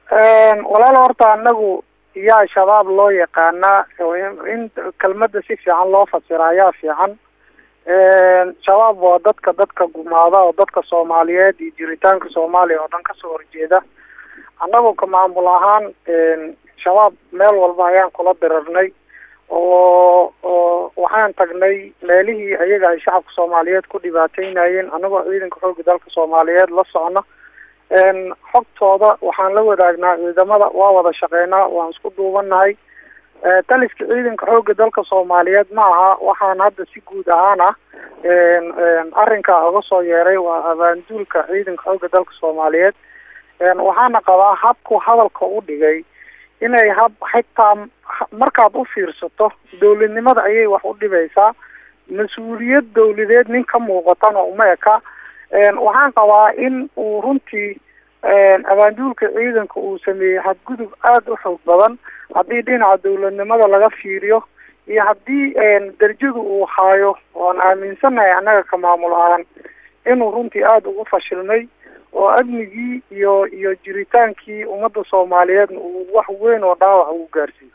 walaal horta anagu yaa shabaab loo yaqaanaa in kelmada si fiican loo fasira ayaa fiican shabaab waa dadka dadka gumaada oo dadka soomaaliyeed iyo jiritaanka soomaaliya oo dhan kasoo horjeeda annagu ka maamul ahaan shabaab meel walba ayaan kula dirarnay oo oo waxaan tagnay meelihii ayaga ay shacabka soomaaliyeed ku dhibaateynayeen anagoo ciidanka xooga dalka soomaaliyeed la socno xogtooda waxaan la wadaagnaa ciidamada waa wada shaqeynaa waan isku duubanahay taliska ciidanka xooga dalka soomaaliyeed ma aha waxaan hadda si guud ahaan ah arrinka uga soo yeeray waa abaanduulka ciidanka xooga dalka soomaaliyeed waxaana qabaa habku hadalka u dhigay inay hab xitaa markaad u fiirsato dowladnimada ayay wax u dhibaysaa mas-uuliyad dawladeed nin ka muuqatana uma eka waxaan qabaa in uu runtii abaanduulka ciidanka uu sameeyey xadgudub aada u xoog badan haddii dhinaca dawladnimada laga fiiriyo iyo haddii darjadu uu haayo oan aaminsanahay annaga ka maamul ahaan inuu runtii aada ugu fashilmay oo amnigii iyo iyo jiritaankii ummadda soomaaliyeedna uu wax weyn oo dhaawac ugu gaarsiiyey